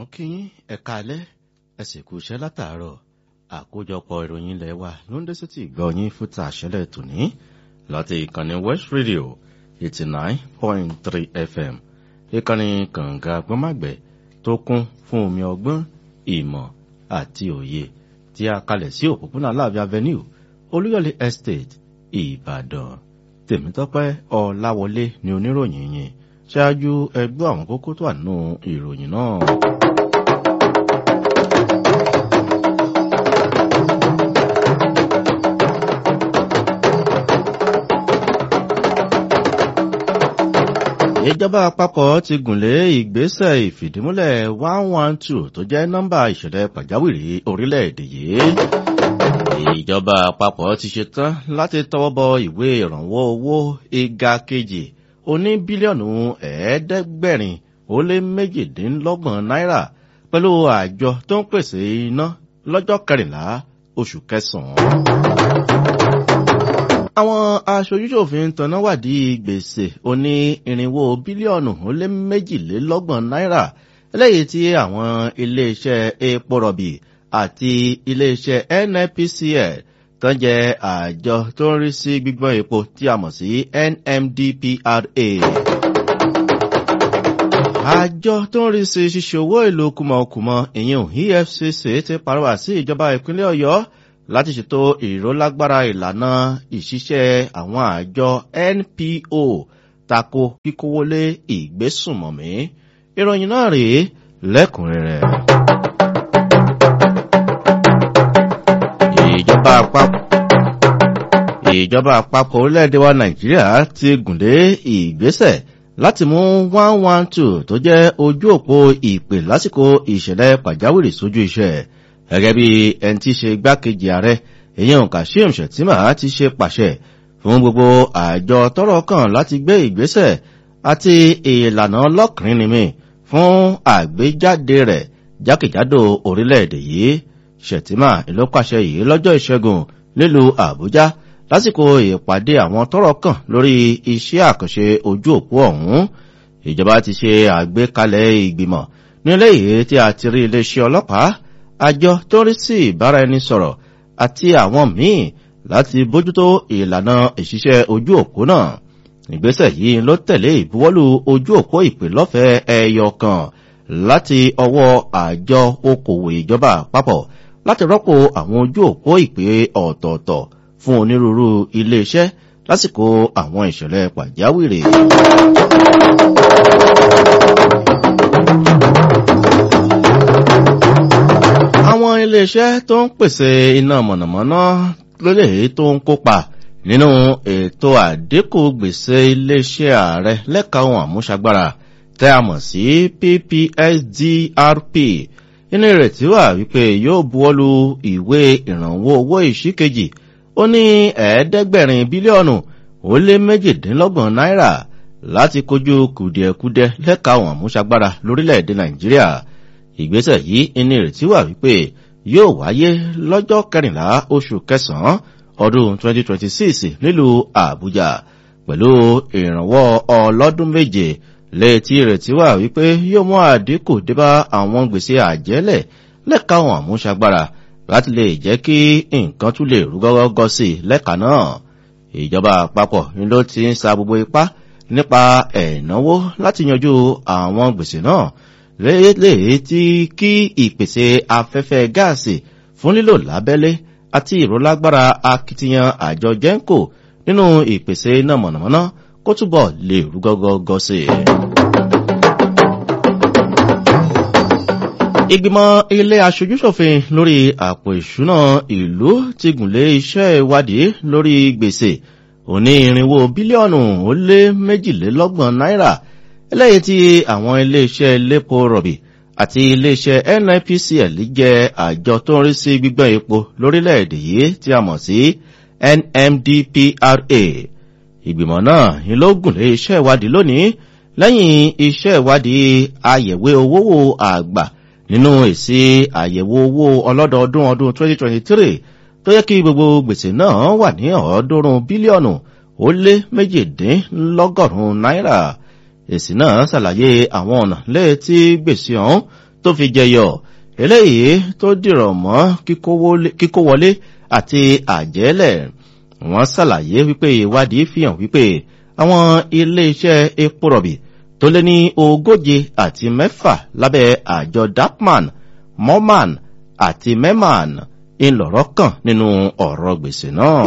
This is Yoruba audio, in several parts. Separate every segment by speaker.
Speaker 1: kí yín ẹ̀ka alẹ́ ẹ sì kú iṣẹ́ látàárọ̀ àkójọpọ̀ ìròyìn ilẹ̀ wa ló ń dé sí ti ìgbọ́ yín fún tàṣẹ́lẹ̀ tòní láti ìkànnì West Radio eighty nine point three FM ìkànnì kànga gbọ́màgbẹ́ tó kún fún omi ọgbọ́n ìmọ̀ àti òye tí a kalẹ̀ sí òpópónà Aláàfin Avenue Olúyọ̀lé Estate Ìbàdàn Tèmítọ́pẹ́ Ọláwọlé ni oníròyìn yìí ṣáájú ẹgbẹ́ àwọn kókó tó wà nínú ìròyìn náà. ìjọba àpapọ̀ ti gùnlé ìgbésẹ̀ ìfìdímúlẹ̀ one one two tó jẹ́ nọ́mbà ìṣẹ̀lẹ̀ pàjáwìrì orílẹ̀-èdè yìí. ìjọba àpapọ̀ ti ṣetán láti tọwọ́ bọ ìwé ìrànwọ́ owó ìga kejì oní bílíọ̀nù ẹ̀ẹ́dẹ́gbẹ̀rin ó lé méjìdínlọ́gbọ̀n náírà pẹ̀lú àjọ tó ń pèsè iná lọ́jọ́ kẹrìnlá oṣù kẹsàn-án. àwọn aṣojúṣòfin tanná wádìí gbèsè oní irinwó bílíọ̀nù ó lé méjìlélọ́gbọ̀n náírà eléyìí tí àwọn iléeṣẹ́ epo rọ̀bì àti iléeṣẹ́ NNPCL tán jẹ́ àjọ tó ń rí sí gbígbọ́n epo tí a mọ̀ sí NMDPRA. àjọ tó ń rí sí ṣíṣe owó ìlú kùmọ̀kùmọ̀ ìyẹn EFCC ti pàrọwà sí ìjọba ìpínlẹ̀ Ọ̀yọ́ láti ṣètò ìrólágbára ìlànà ìṣiṣẹ́ àwọn àjọ NPO tako kíkówólé ìgbésùnmọ̀mí. ìròyìn náà rèé lẹ́kùnrẹ́rẹ́. ìjọba àpapọ̀ ìjọba àpapọ̀ orílẹ̀-èdè wa nàìjíríà ti gùnlé ìgbésẹ̀ láti mú one one two tó jẹ́ ojú òpó ìpè lásìkò ìṣẹ̀lẹ̀ pàjáwìrì sójú iṣẹ́ gẹ́gẹ́ bí ẹni tí í ṣe igbákejì ààrẹ èyàn kashim shettima ti ṣe pàṣẹ fún gbogbo àjọ tọ́rọ̀ kàn láti gbé ìgbésẹ̀ àti ìlànà ọlọ́kùnrin nìmi fún àgbéjáde rẹ̀ jákèjádò orílẹ̀-èdè yìí shettima ló pàṣẹ yìí lọ́jọ́ ìṣẹ́gun nílùú àbújá lásìkò ìpàdé àwọn tọ́rọ̀ kàn lórí iṣẹ́ àkànṣe ojú òpó ọ̀hún ìjọba ti ṣe àgbékalẹ̀ ìgbìmọ̀ nílé ìwé tí a ti rí iléeṣẹ́ ọlọ́pàá àjọ tó rí sí ìbáraẹnisọ̀rọ̀ àti àwọn míì láti bójútó ìlànà ìṣiṣẹ́ ojú òpó náà ìgbésẹ̀ yìí ló tẹ̀lé ìbuwọ́lù ojú òpó ìpè lọ́fẹ̀ẹ́ ẹyọ kan láti ọwọ́ àjọ okòwò ìjọba àpapọ̀ láti rọ́pò àwọn ojú òpó ìpè ọ̀tọ̀ọ̀tọ̀ fún onírúurú iléeṣẹ́ lásìkò àwọn ìṣẹ̀lẹ̀ pàjáwìrì. àwọn iléeṣẹ́ tó ń pèsè iná mọ̀nàmọ́ná lólè tó ń kópa nínú ètò àdínkù gbèsè iléeṣẹ́ ààrẹ lẹ́ka ohun àmúṣagbára tẹ́ a mọ̀ sí PPSDRP inú ìrètí wà wípé yóò buwọ́lu ìwé ìrànwọ́ owó ìṣíkejì ó ní ẹ̀ẹ́dẹ́gbẹ̀rin bílíọ̀nù ó lé méjìdínlọ́gbọ̀n náírà láti kojú kùdìẹ̀kudiẹ lẹ́ka àwọn àmúṣagbára lórílẹ̀‐èdè nàìjíríà ìgbésẹ̀ yìí ní ìrètí wà wípé yóò wáyé lọ́jọ́ kẹrìnlá oṣù kẹsàn-án ọdún 2026 nílùú àbújá pẹ̀lú ìrànwọ́ ọlọ́dún méje létí ìrètí wà wípé yóò mú àdínkù débá àwọn gbèsè àjẹ́lẹ̀ lẹ́ka àwọn àmúṣagbára láti lè jẹ́ kí nǹkan tún lè rú gọ́gọ́gọ́ sí i lẹ́ka náà ìjọba àpapọ̀ ni ló ti ń sa gbogbo ipá nípa ẹ̀náwó láti yanjú àwọn gbèsè náà léèlé tí kí ìpèsè afẹ́fẹ́ gáàsì fún lílò lábẹ́lé àti ìrólágbára akitiyan àjọ genco nínú ìpèsè iná mọ̀nàmọ́ná kó túbọ̀ lè rú gọ́gọ́gọ́ sí i. ìgbìmọ̀ ilé aṣojúṣòfin lórí àpò ìṣúná ìlú ti gùnlé iṣẹ́ ìwádìí lórí gbèsè òní irinwó bílíọ̀nù ó lé méjìlélọ́gbọ̀n náírà eléyìí tí àwọn iléeṣẹ́ lépo rọ̀bì àti iléeṣẹ́ NNPCL jẹ́ àjọ tó ń rí sí gbígbọ́n epo lórílẹ̀‐èdè yìí tí a mọ̀ sí NMDPRA ìgbìmọ̀ náà ni ló gùnlé iṣẹ́ ìwádìí lónìí lẹ́yìn iṣẹ́ ìwádìí àyẹ̀wé owó àgbà nínú èsì àyẹ̀wò owó ọlọ́dọọdún ọdún 2023 tó yẹ kí gbogbo gbèsè náà wà ní ọ̀ọ́dúnrún bílíọ̀nù ó lé méjìdínlọ́gọ́rùn-ún náírà èsì náà ṣàlàyé àwọn ọ̀nà lẹ́ẹ̀tí gbèsè ọ̀hún tó fi jẹyọ eléyìí tó dìrọ̀ mọ́ kíkó wọlé àti àjẹ́lẹ̀ wọ́n ṣàlàyé wípé ìwádìí fi hàn wípé àwọn iléeṣẹ́ epo rọ̀bì tó lé ní ogóje àti mẹ́fà lábẹ́ àjọ dapman moman àti meman ńlọrọ kàn nínú ọ̀rọ̀ gbèsè náà.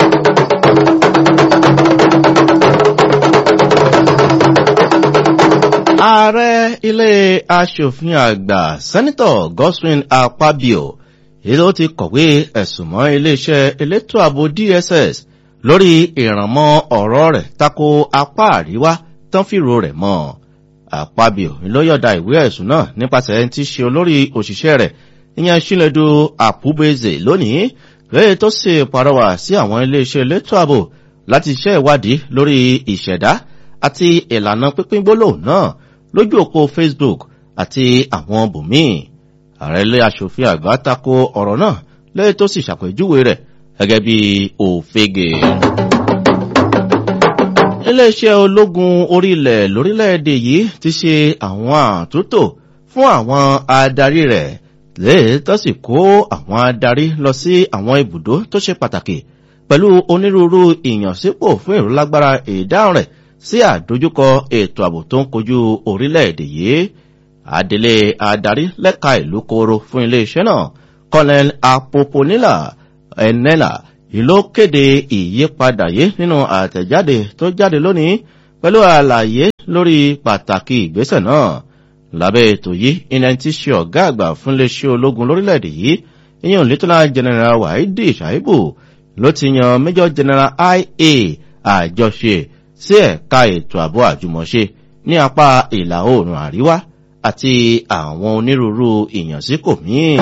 Speaker 1: ààrẹ ilé aṣòfin àgbà sẹ́nitọ̀ goswin akpabio èló ti kọ̀wé ẹ̀sùn mọ́ iléeṣẹ́ elétò ààbò dss lórí ìrànmọ́ ọ̀rọ̀ rẹ̀ tako apá àríwá tán fìrò rẹ̀ mọ́ akpabio ló yọ̀dà ìwé ẹ̀sùn náà nípasẹ̀ tí ṣe olórí òṣìṣẹ́ rẹ̀ ìyẹn sílẹ̀dù àpúbeze lónìí lẹ́yìn tó sì parọ́wà sí àwọn iléeṣẹ́ elétò ààbò láti ṣe ìwádìí lórí ìṣẹ̀dá àti ìlànà pínpín gbólóhùn náà lójú òpó facebook àti àwọn bòmíì ààrẹ ilé aṣòfin àgbà tako ọ̀rọ̀ náà lẹ́yìn tó sì ṣàpèjúwe rẹ̀ gẹ́gẹ́ bí òfegè. iléeṣẹ́ ológun orílẹ̀ lórílẹ̀‐èdè yìí ti ṣe àwọn àtúntò fún àwọn adarí rẹ̀ lẹ́yìn tó sì kó àwọn adarí lọ sí àwọn ibùdó tó ṣe pàtàkì pẹ̀lú onírúurú ìyànsípò fún ìrúlágbára ìdáhùn rẹ̀ sí àdójúkọ ètò ààbò tó ń kojú orílẹ̀-èdè yìí adelé adarí lẹ́ka ìlú koro fún iléeṣẹ́ náà colonel apoponila enela ìlú kéde ìyípadà yìí nínú àtẹ̀jáde tó jáde lónìí pẹ̀lú àlàyé lórí pàtàkì ìgbésẹ̀ náà lábẹ́ ètò yìí iná tí ṣe ọ̀gá àgbà fún iléeṣẹ́ ológun lórílẹ̀-èdè yìí ìyẹn lieutenant general wahidi shaibu ló ti yan major general ia àjọṣe sí ẹ̀ka ètò ààbò àjùmọ̀ṣe ní apá ìlà oòrùn àríwá àti àwọn onírúurú ìyànsípò míì.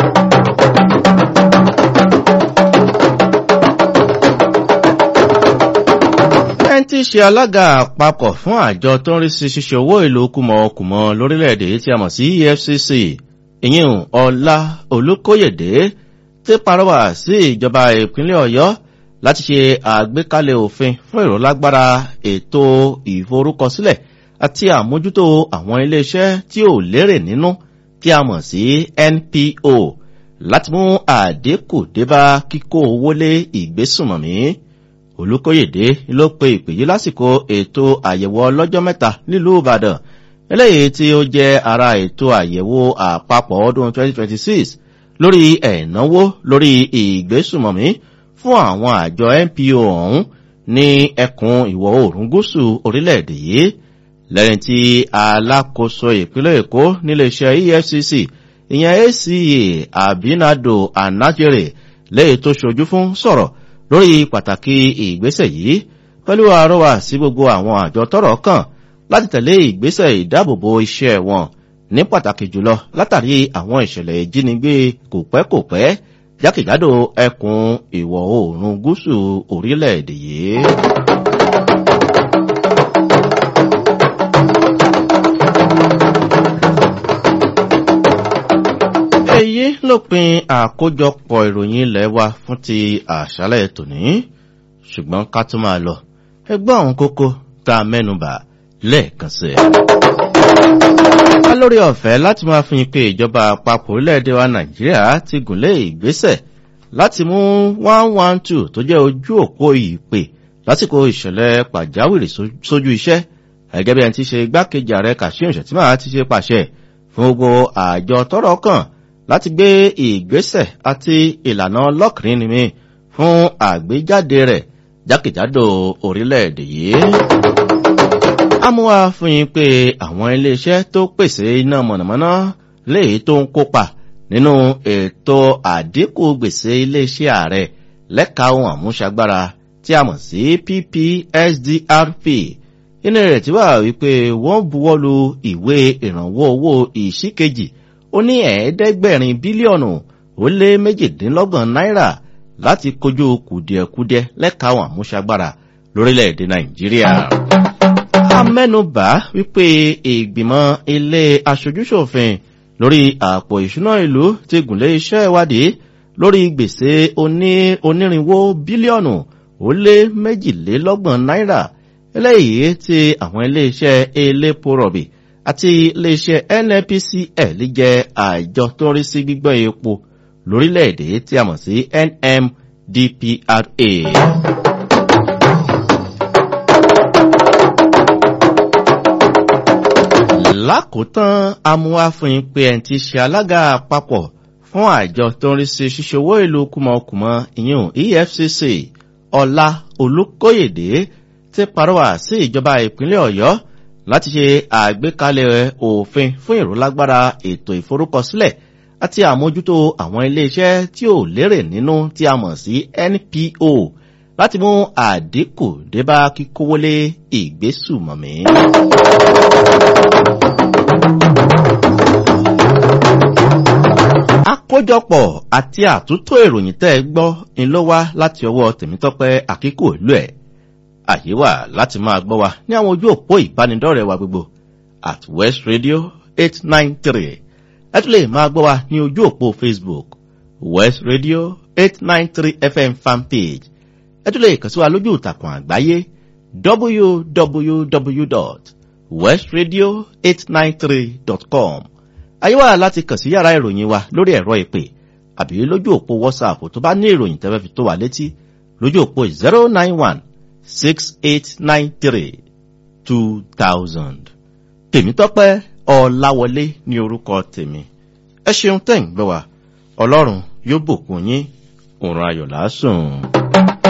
Speaker 1: ẹni tí í ṣe alága àpapọ̀ fún àjọ tó ń rí sí ṣíṣe owó ìlú kùmọ̀kùmọ̀ lórílẹ̀‐èdè tí a mọ̀ sí efcc ìyẹn ọlá olùkóyèdè ti parọ́wà sí ìjọba ìpínlẹ̀ ọ̀yọ́ láti ṣe àgbékalẹ̀ òfin fún ìrọ̀lágbára ètò ìforúkọsílẹ̀ àti àmójútó àwọn iléeṣẹ́ tí ò lérè nínú tí a mọ̀ sí npo láti mú àdínkù débá kíkó owó lé ìgbésùnmọ̀mí olùkóyèdè ló pe ìpè yìí lásìkò ètò àyẹ̀wò ọlọ́jọ́ mẹ́ta nílùú ìbàdàn eléyìí tí ó jẹ́ ara ètò àyẹ̀wò àpapọ̀ ọdún 2026 lórí ẹ̀náwó lórí ìgbésùnmọ̀mí fún àwọn àjọ npo ọ̀hún ní ẹkùn ìwọ̀ oòrùn gúúsù orílẹ̀-èdè yìí lẹ́yìn tí alákòóso ìpínlẹ̀ èkó níléeṣẹ́ efcc ìyẹn aca abinado anajere lẹ́yìn tó ṣojú fún sọ̀rọ̀ lórí pàtàkì ìgbésẹ̀ yìí pẹ̀lú àrọwà sí gbogbo àwọn àjọ tọrọ kàn láti tẹ̀lé ìgbésẹ̀ ìdáàbòbò iṣẹ́ wọn ní pàtàkì jùlọ látàrí àwọn ìṣẹ̀lẹ̀ ìjínigbé kòpẹ́kòpẹ́ jákèjádò ẹkùn ìwọ̀ oòrùn gúúsù orílẹ̀-èdè yìí. èyí lópin àkójọpọ̀ ìròyìn ilẹ̀ wa fún ti àṣálẹ̀ tòní ṣùgbọ́n ká tó máa lọ ẹgbọ́n àwọn kókó tá a mẹ́nubà lẹ́ẹ̀kan sí ẹ̀. wá lórí ọ̀fẹ́ láti máa fi pé ìjọba àpapọ̀ orílẹ̀-èdè wa nàìjíríà ti gùnlé ìgbésẹ̀ láti mú one one two tó jẹ́ ojú òpó ìpè lásìkò ìṣẹ̀lẹ̀ pàjáwìrì sójú iṣẹ́ gẹ́gẹ́ bí ẹni tí ṣe igbákejì ààrẹ kashim shettima ti ṣe pàṣẹ fún gbogbo àjọ tọrọ kàn láti gbé ìgbésẹ̀ àti ìlànà ọlọ́kìnrin ni mi fún àgbéjáde rẹ̀ jákèjádò orílẹ̀-èdè yìí. amúwa fún yín pé àwọn iléeṣẹ́ tó pèsè iná mọ̀nàmọ́ná léyìí tó ń kópa nínú ètò àdínkù gbèsè iléeṣẹ́ ààrẹ lẹ́ka ohun àmúṣagbára tí a mọ̀ sí ppsdrp inú rẹ̀ tí wà wípé wọ́n buwọ́lu ìwé ìrànwọ́ owó ìṣíkejì ó ní ẹ̀ẹ́dẹ́gbẹ̀rin bílíọ̀nù ó lé méjìdínlọ́gbọ̀n náírà láti kojú kùdìẹ̀kudiẹ lẹ́ka àwọn àmúṣagbára lórílẹ̀‐èdè nàìjíríà. a mẹ́nubà wípé ìgbìmọ̀ ilé aṣojúṣòfin lórí àpò ìṣúná ìlú ti gùnlé iṣẹ́ ìwádìí lórí gbèsè onírínwó bílíọ̀nù ó lé méjìlélọ́gbọ̀n náírà eléyìí tí àwọn iléeṣẹ́ elépo rọ̀bì àti iléeṣẹ́ nnpcl jẹ́ àjọ tó ń rí sí gbígbọ́ epo lórílẹ̀‐èdè tí a mọ̀ sí nmdpra. lákòótán amúwáfin pé ẹni tí ṣe alága àpapọ̀ fún àjọ tó ń rí sí ṣíṣòwò ìlú kùmọ̀kùmọ̀ ìyún efcc ọlá olùkóyèdè ti parọ́wà sí ìjọba ìpínlẹ̀ ọ̀yọ́ láti ṣe àgbékalẹ̀ òfin fún ìrólágbára ètò ìforúkọsílẹ̀ àti àmójútó àwọn iléeṣẹ́ tí ò lérè nínú tí a mọ̀ sí npo láti mú àdínkù débá kíkówólé ìgbésùmọ̀mí. àkójọpọ̀ àti àtúntò ìròyìn tẹ́ ẹ gbọ́ ń ló wá láti ọwọ́ tèmítọ́pẹ́ àkíkò ìlú ẹ̀ àyè wà láti máa gbọ́ wa ní àwọn ojú òpó ìbánidọ́rẹ̀ẹ́ wa gbogbo at west radio eight nine three ẹ tún lè máa gbọ́ wa ní ojú òpó facebook west radio eight nine three fm fanpage ẹ tún lè kàn sí wa lójú ìtàkùn àgbáyé www.westradio893.com ayé wà láti kàn sí yàrá ìròyìn wa lórí ẹ̀rọ ìpè àbí lójú òpó whatsapp tó bá ní ìròyìn tẹ́fẹ́ fi tó wà létí lójú òpó zero nine one six eight nine three two thousand. tèmítọ́pẹ́ ọ̀làwọlé ní orúkọ tèmi ẹ ṣeun tẹ̀ ń gbọ́ wa ọlọ́run yóò bùkún yín òun ayọ̀ lásùn.